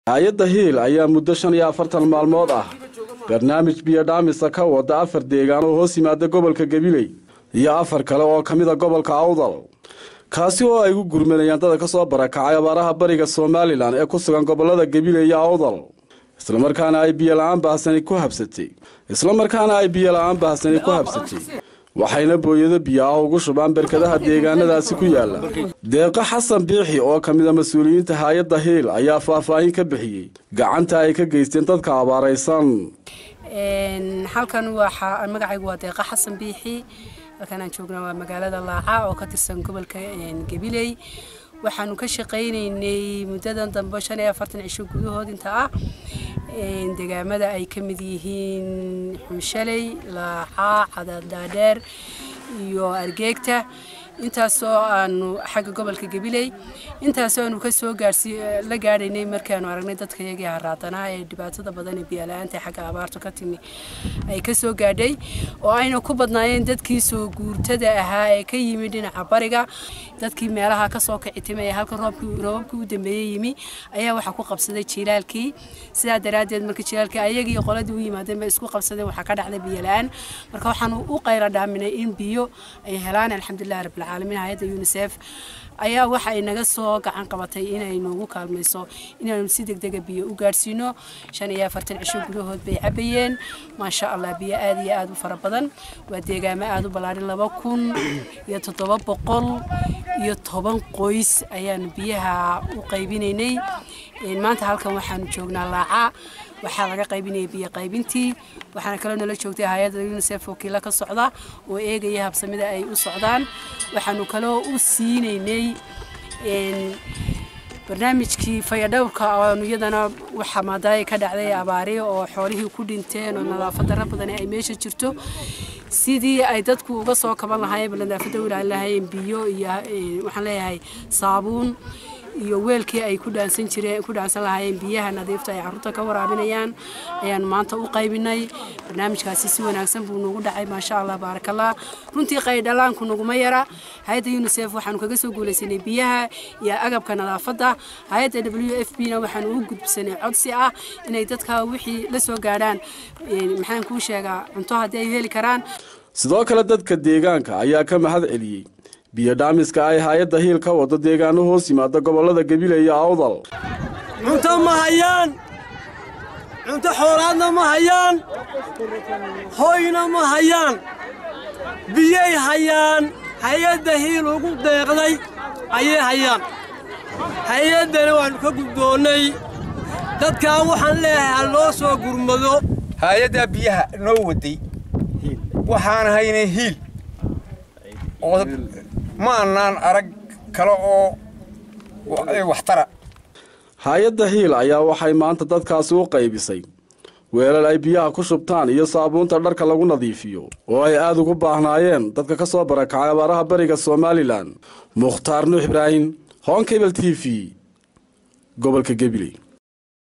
hay-adda hiil ayaa muddo shan iyo afartan maalmood ah barnaamij biyodhaamisa ka wada afar deegaan oo hoos yimaada gobolka gabiley iyo afar kale oo ka mid a gobolka awdal kaasi oo ay u gurmanayaan dada ka soo barakacay abaaraha bariga somalilan ee ku sugan gobolada gabiley iyo awdal islamarkaana ay biyola-aan baahsani ku habsatay islamarkaana ay biyola-aan baahsani ku habsatay waxayna booyado biyo ah ugu shubaan berkadaha deegaanadaasi ku yaala deeqo xasan biixi oo ka mid a mas-uuliyiinta hay-adda hiil ayaa faahfaahin ka bixiyey gacanta ay ka geysteen dadka abaaraysan halkan waa magacaygu waa deeqa xasan biixi halkan aan joognaa waa magaalada laaca oo ka tirsan gobolka gabiley waxaanu ka shaqaynaynay muddadan dambe shan iyo afartan cisho gudahood inta ah degaamada ay ka mid yihiin xunshaley laaca cadadhaadheer iyo argeegta intaasoo aanu xagga gobolka gabiley intaasoo aanu kasoo gaarsi la gaadhaynay markaanu aragnay dadka iyagii haraadanaa ee dhibaatada badan ee biyala-aanta xagga abaartu ka timi ay kasoo gaadhay oo ayna ku badnaayeen dadkii soo guurtada ahaa ee ka yimi dhinaca bariga dadkii meelaha kasoo kicitimay ee halka roobabkii u dambeeyey yimi ayaa waxaa ku qabsaday jiilaalkii sidaa daraaddeed marka jiilaalkii ayagii qoladii u yimaadeen bay isku qabsadeen waxaa ka dhacday biyola-aan marka waxaanu u qayra dhaaminay in biyo ay helaan alxamdulilah rabbil العالمين هيدا يونيسف ayaa waxa ay naga soo gacan qabatay inay noogu kaalmayso inaanu si degdega biyo u gaadhsiino shan iyo afartan cisho gudahood bay cabayeen maasha allah biyo aad iyo aad u fara badan waa deegaamo aad u ballaadhin laba kun iyo toddoba boqol iyo toban qoys ayaanu biyaha u qaybinaynay maanta halkan waxaanu joognaa laaca waxaa laga qaybinaya biyo qaybintii waxaana kaloo nala joogtay hay-adda unisef wakiilo ka socda oo eegaya habsamida ay u socdaan waxaanu kaloo u siinaynay barnaamijkii fayadhowrka oonu iyadana waxaa maadaaya ka dhacday abaari oo xoolihii ku dhinteen oo nadaafad darro badan ay meesha jirto sidii ay dadku uga soo kaban lahaayeen nadaafadda u ilaalin lahaayeen biyo iyo waxaan leeyahay saabuun iyo weelkii ay ku dhaansan jireen ku dhaansan lahaayeen biyaha nadiifta ay carruurta ka waraabinayaan ayaanu maanta u qaybinay barnaamijkaasi si wanaagsan buu noogu dhacay maasha allah baarakallah runtii qaydhalaanku naguma yara hay-adda unisef waxaanu kaga soo guulaysanay biyaha iyo agabka nadaafadda hay-adda w f b na waxaanu u gudbisanay codsi ah inay dadka wixii la soo gaadhaan maxaan kuu sheegaa cunto haddii ay heli karaan sidoo kale dadka deegaanka ayaa ka mahad celiyey biyodhaamiska ay hay-adda hiil ka wado deegaano hoos yimaada gobollada gabiley iyo awdal cunto ma hayaan cunto xoolaadna ma hayaan hoyna ma hayaan biyay hayaan hay-adda hiil ugu deeqday ayay hayaan hay-addana waannu ka guddoonnay dadkaa waxaan leeyahay ha loo soo gurmado hay-addaa biyaha noo waday waxaan haynay hiil ma annaan arag kale oo waxtara hay-adda hiil ayaa waxay maanta dadkaasi u qaybisay weelal ay biyaha ku shubtaan iyo saabuunta dharka lagu nadiifiyo oo ay aad ugu baahnaayeen dadka ka soo barakacay abaaraha bariga somalilan mukhtaar nuux ibraahim honkebel t v gobolka gabiley